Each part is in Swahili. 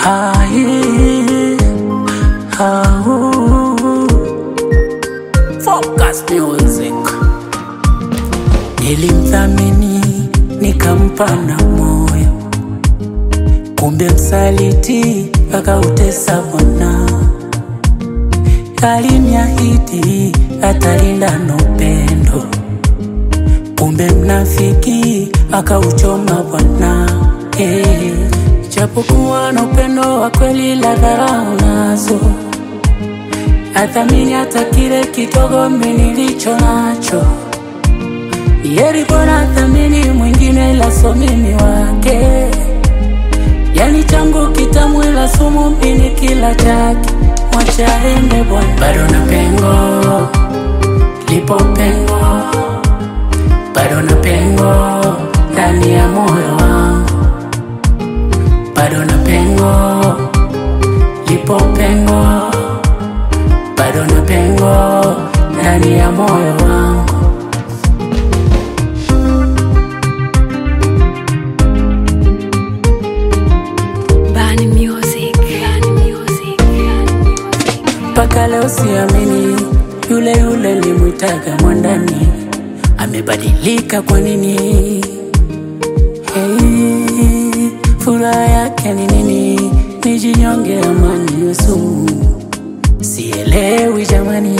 Hai, au. Focus Music. Nilimthamini nikampa na moyo, kumbe msaliti akautesa Bwana. Aliniahidi atalinda na upendo, kumbe mnafiki akauchoma Bwana. Hey, japokuwa na upendo wa kweli, la dharau nazo athamini hata kile kidogo mimi nilicho nacho. Yeri bora thamini mwingine la so mimi wake, yani changu kitamu ila sumu mimi kila chake, mwacha ende bwana, bado na pengo, lipo pengo, bado na pengo ndani ya moyo wangu, bado na pengo, lipo pengo, bado na pengo ndani ya moyo wangu. Bani Music. Bani Music. Bani Music. mpaka leo siamini, yule yule limwitaga mwandani amebadilika. Kwa nini? Hey, furaha yake ni nini? Nijinyonge amani iwe sumu, sielewi jamani.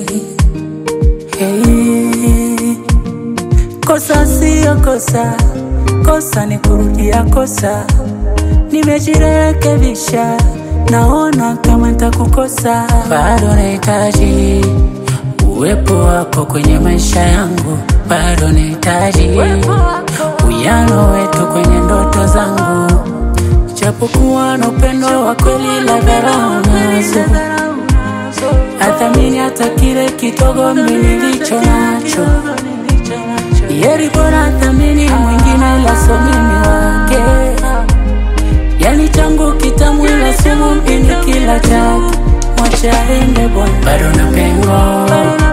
Hey, kosa siyo kosa, kosa ni kurudia kosa. Nimejirekebisha, naona kama nitakukosa, bado nahitaji uwepo wako kwenye maisha yangu, bado nahitaji uyano wetu kwenye ndoto zangu, japokuwa na upendo wa kweli, la dharau nazo athamini hata kile kidogo mimi nilicho nacho. Yeri bora thamini mwingine la so mimi wake, yani changu kitamu ila sumu mimi kila chake, mwacha ende bwana, bado na pengo